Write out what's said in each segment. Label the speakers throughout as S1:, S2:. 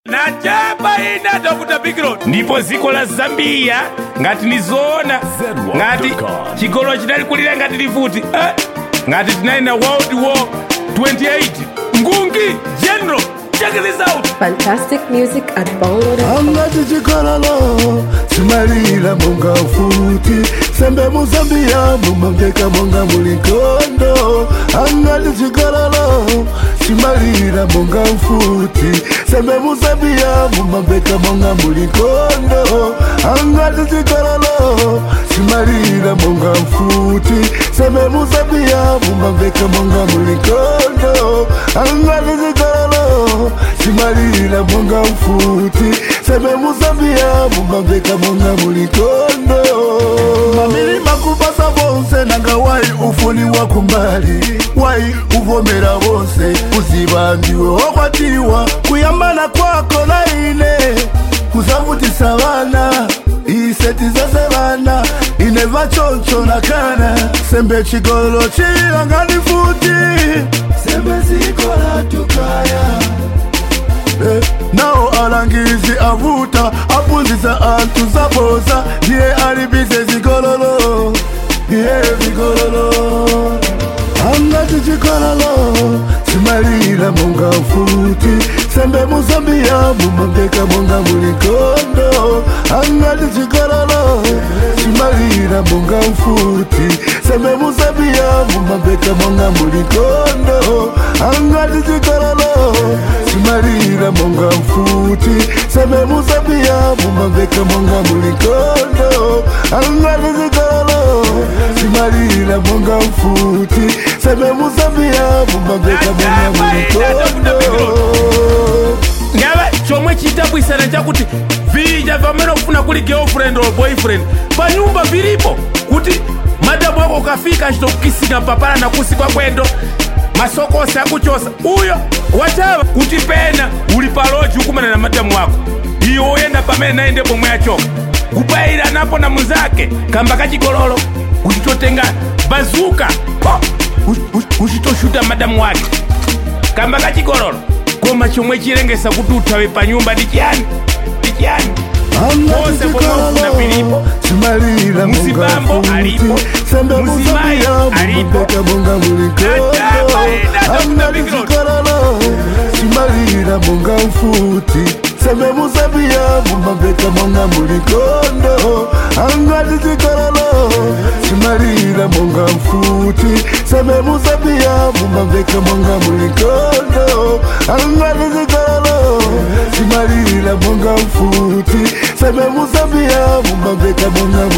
S1: nachapa ina dr bigro ndipo dziko la zambia ngati nizoona ngati chigolo chinali kulira ngati livuti eh, ngati tinali na world war 28 ngungi general check this out
S2: Fantastic music at Bongo.
S3: angati chikololo chimalira monga ufuti sembe muzambia mumamveka monga muli nkondo angati chikololo chimalira monga ufuti sembe muzambia mumamveka monga muli nkondo angati chikololo chimalira monga ufuti sembe muzambia mumamveka monga muli nkondo angati chikololo chimalira monga ufuti seme muzambia mumamveka monga mulikondo mamilima kubasa bonse nanga wai ufuni wa kumbali wai uvomera bonse kuziba ndiwe wakwatiwa kuyambana kwako na ine kuzavutisa vana iseti zase vana ineva choncho na kana sembe chigolo chilangani futi sembe zikola tukaya Eh, nao alangizi avuta apunzisa antu zaboza ndiye alibize zigololo ndiye vigololo angati chikololo chimalira monga ufuti sembe muzambia mumamveka monga mulikondo angati chikololo chimalira monga ufuti sembe muzambia mumamveka monga mulikondo angati chikololo chimalira monga mfuti sembe muzambia mumamveka monga mulikondo angati chikololo chimalira monga mfuti sembe muzambia mumamveka monga mulikondo
S1: ngava chomwe chidabwisana chakuti vija vamene kufuna kuli girlfriend or boyfriend panyumba vilipo kuti madamu ako ukafika achitokukisika mpapala na kusi kwa kwendo masokosi akuchosa uyo watava kuti pena uli paloji ukumana na madamu ako iwe oyenda pamene naende pomwe achoka kubayira napo na munzake kamba kachigololo kuti totenga bazuka po uchitoshuta madamu wake kamba kachigololo koma chomwe chilengesa kuti uthawe pa nyumba ndi chiyani ndi chiyani Pose pomwe ufuna pilipo.
S3: chimalira
S1: Muzibambo alipo.
S3: sembe
S1: Muzimayi
S3: muzambia
S1: alipo.
S3: mumamveka monga mulikondo
S1: Nataba ina Dr.
S3: angati
S1: Big Road.
S3: chikololo chimalira monga mfuti sembe muzambia mumamveka monga mulikondo angati chikololo chimalira monga mfuti sembe muzambia mumamveka monga mulikondo angati chikololo chimalira monga mfuti sembe muzambia mumamveka monga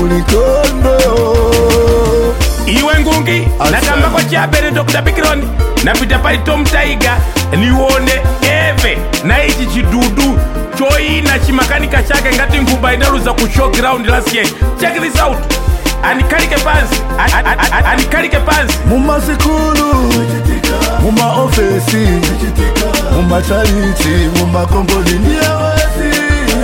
S3: mulikondo
S1: iwe ngungi
S3: Asante.
S1: nakambako chabere dr bikron napita pali tom taiga niwone eve na ichi chidudu choina chimakanika chake ngati nguba inaluza ku showground last year check this out anikalike pansi A- a- a- anikalike pansi
S3: mumasikulu mumaofesi mumachariti mumakomboni ndiyawesi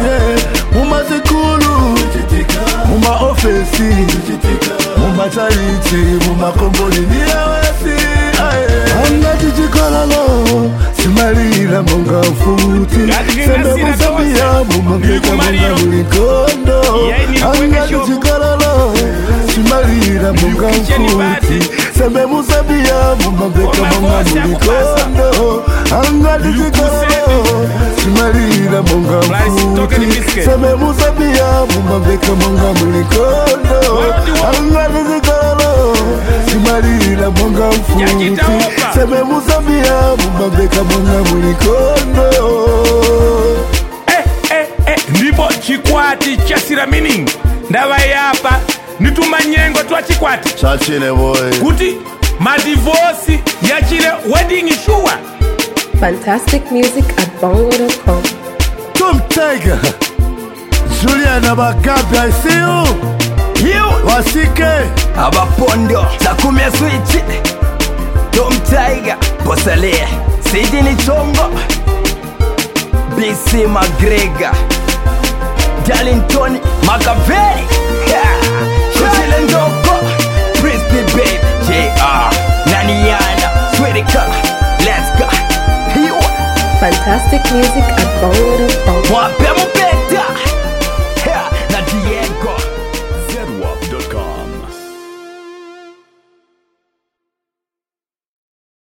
S3: mumasikulu mumaofesi mumachariti mumakomboni ndiyawesi angati chikololo chimalira monga mfuti
S1: Ngati
S3: sembe
S1: ndingasira
S3: muzambia
S1: tonse.
S3: mumamveka monga
S1: Ndikumaliro.
S3: mulikondo
S1: Yai nilikuweka
S3: angati
S1: show.
S3: chikololo chimalira monga
S1: Ndikukicheni bati.
S3: mfuti sembe muzambia mumamveka
S1: Koma
S3: monga
S1: bosi akupasa.
S3: mulikondo angati chikololo chimalira monga
S1: Rice, token
S3: mfuti
S1: biscuit.
S3: sembe muzambia mumamveka monga mulikondo
S1: World war.
S3: angati chikololo chimalira monga mfuti
S1: Nyachitaopa.
S3: sembe muzambia mumamveka monga mulikondo
S1: eh, eh, eh. ndipo chikwati cha siramining ndava yapa nituma nyengo twa chikwati
S3: chachile boy
S1: kuti madivosi yachile wedding sure
S2: Fantastic music at Bongo.com.
S3: Tom Tiger Juliana Bagabi I see you
S4: Hiyo
S3: Wasike
S4: abapondo takumya switch Tom Tiger Bosale Sidini Chongo BC McGregor Darlington Makaveli Shoshile Ndoko Crispy Babe JR Naniana Swedeka Let's go Hiyo
S2: Fantastic music at Bongo.com.
S4: wapi